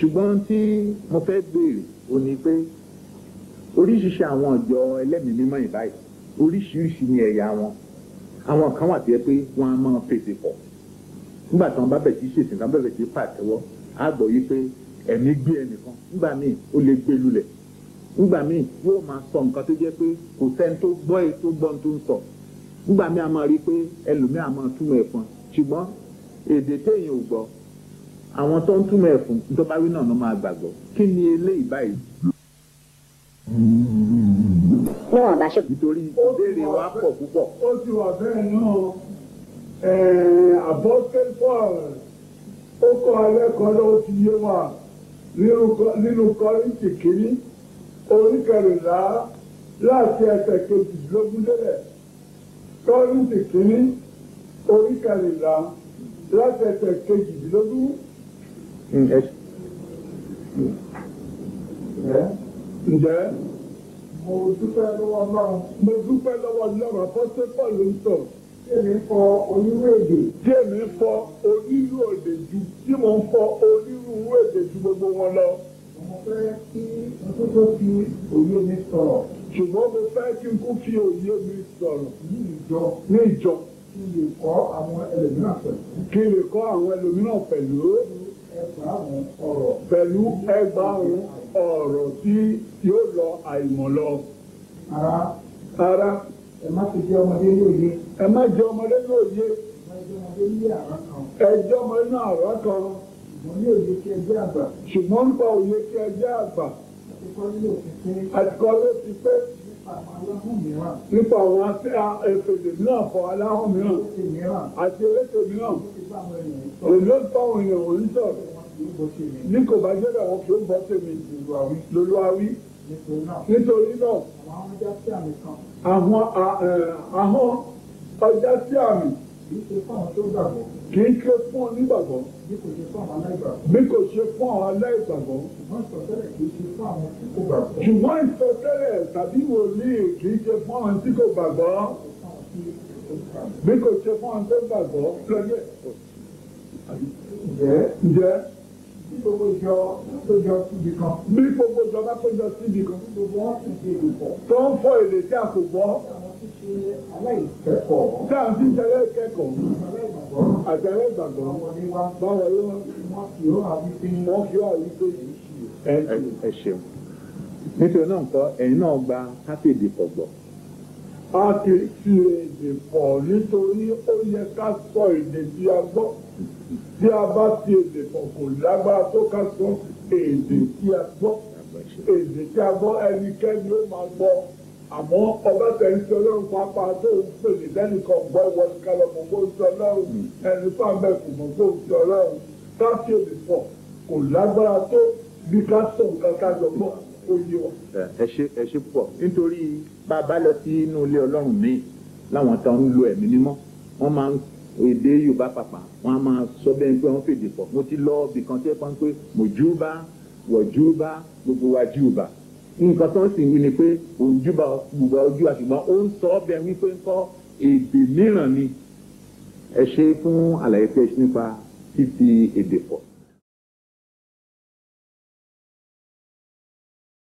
ṣùgbọ́n tí mo fẹ́ béèrè ò ní pé oríṣiríṣi àwọn ọ̀jọ́ ẹlẹ́mìí mímọ́ ìbáyìí oríṣiríṣi ni ẹ̀yà wọn àwọn kan wà tó yẹ pé wọ́n á máa fèsì pọ̀ nígbà tí wọ́n bá bẹ̀ sí ṣèṣìn kan bẹ̀rẹ̀ sí pàtẹ́wọ́ á gbọ́ yí pé ẹ̀mí gbé ẹnìkan nígbà míì ó lè gbé lulẹ̀ nígbà míì yóò máa sọ nǹkan tó jẹ́ pé kò sẹ́ni tó gbọ́ èyí tó gbọ́ tó ń sọ nígbà míì a máa rí i pé ẹlòmíì a máa túmọ̀ ẹ̀ fún ṣùgbọ́n èdè téèyàn ò gbọ́ àwọn tó ń túmọ̀ ẹ̀ fún tó bá rí náà ló máa gbàgbọ́ kí ni eléyìí báyìí níwọ̀n bá ṣe nítorí ìbéèrè wa pọ̀ púpọ̀ ó ti wà bẹ́ẹ̀ náà Apostle Paul ó kọ́ alẹ́ kan lọ́wọ́ ti yé wa nínú Kọ́- nínú Kọ́ríńtì kìíní orí kẹrìnlá láti ẹsẹ̀ kejìdínlógún délẹ̀ Kọ́ríńtì kìíní orí kẹrìnlá láti ẹsẹ̀ kejìdínlógún. Mm, ẹ ǹjẹ́ mo dúpẹ́ lọ́wọ́ Ọlọ́run mo dúpẹ́ lọ́wọ́ Ọlọ́run Apostle Paul ló ń sọ̀rọ̀. èmi kọ onírú èdè tí èmi ń fọ onírú èdè ju tí mò ń fọ onírúurú èdè ju gbogbo wọn lọ. mo fẹ́ kí n tó tó fi òye mi sọ̀rọ̀ ṣùgbọ́n mo fẹ́ kí n kú fi òye mi sọ̀rọ̀ ní ìjọ ní ìjọ kí n lè kọ́ àwọn ẹlòmíràn pẹ̀lú kí n lè kọ́ àwọn ẹlòmíràn pẹ̀lú ẹgbàárùn ọ̀rọ̀ pẹ̀lú ẹgbàárùn ọ̀rọ̀ tí yóò lọ àìmọ̀ lọ. ara ara ẹ má ti jẹ́ ọmọdé ní òye ẹ má jẹ ọmọdé ní òye ẹ má jẹ́ ọmọdé ní àrá kan ẹjọ́ ọmọdé náà àrá kan ṣùgbọ́n ní òye kí ẹ jẹ́ àgbà ṣùgbọ́n nípa òye kí ẹ jẹ́ àgbà àti kọ́ nílò òfin pé àtikọ́ ló ti pé nípa àwọn aláhùn mìíràn nípa àwọn efèdè mìíràn fọ aláhùn mìíràn ó ti mìíràn àti elétò mìíràn ó ti bá àwọn ènìyàn sọ èló ń táwọn èèyàn ò ń sọ̀rọ̀ wọn kì í bó ṣe mi ní kò bá jẹ́ bẹ́ẹ̀ wọn kì í bọ́ tèmi ìlú àwí lólu awí nítorí náà nítorí náà àwọn amújá sí àmì kan àwọn a- ẹ̀, ahọ́n ọjà sí àmì kì í ṣe fún àwọn tó gbàgbọ́ kì í ké fún onígbàgbọ́ bí kò ṣe fún àwọn aláìgbàgbọ́ bí kò ṣe fún àwọn aláìgbàgbọ́ ṣùgbọ́n ìsọtẹ́lẹ̀ kì í ṣe fún àwọn tí kò gbàgbọ́ ṣùgbọ́n ìsọtẹ́lẹ̀ tàbí wòlíì kì í ṣe fún àwọn tí kò gbàgbọ́ fún àwọn tí kò gbàgbọ́. bí kò ṣe fún àwọn tó gbàgbọ́ lọ́jọ́ ǹjẹ́ ǹjẹ́ bí gbogbo ìjọ tó jọ síbi kan bí gbogbo ìjọba péjọ síbi kan bí gbogbo wọn sì ṣe ìrùpọ̀ tó ń fọ èdè tí a kò gbọ́ àwọn tí ṣe aláìkẹ́kọ̀ọ́ tí a fi ń tẹ̀lé kẹ́kọ̀ọ́ aláìgbàgbọ́ àti aláìgbàgbọ́ àwọn wọlé wá báwo ló wọ́n wọn kì ó hàn wípé wọ́n kí wà wípé ẹ ẹ ṣeun nítorí náà nǹkan ẹ̀yin náà gba káfíìdì pọ̀ gbọ́. a kì í fi èdè pọ̀ nítorí ó yẹ ká sọ èdè tí a gbọ́ tí a bá fi èdè pọ̀ kò lágbára tó ká sọ èdè tí a gbọ́ èdè tí a gbọ́ ẹnikẹ́ni ó máa gbọ́ àmọ́ ọba tẹ̀sí ọlọ́run pápá tó ń pèlè lẹ́nìkan gbọ́ ìwọ ní kálọ̀ mọ̀ bó ń sọ ọlọ́run ẹni fáwọn kò mọ̀ bó ń sọ ọlọ́run ká fi èdè pọ̀ kò lágbára tó bí ká sọ nǹkan ká lọ gbọ́ ó yé wa. ẹ ṣe ẹ ṣe púpọ̀ nítorí bá a bá lọ sí inú ilé ọlọ́run míì láwọn tó ń lo ẹ̀mí mímọ́ wọ́n máa ń èdè yorùbá pàpà wọ́n á máa sọ bẹ́ẹ̀ pé wọ́n fèdè pọ̀ mo ti lọ ibìkan tí ẹ pa ń pé mòjúbà wọ̀júbà gbogbo wa júbà nǹkan tó ń sìn wí ni pé òun júbà gbogbo ojú àṣùgbọ́n ó ń sọ ọ́ bẹ́ẹ̀ wípé ń kọ́ èdè mìíràn ni ẹ ṣe fún àlàyé tí ẹ ṣe nípa fífi èdè pọ̀.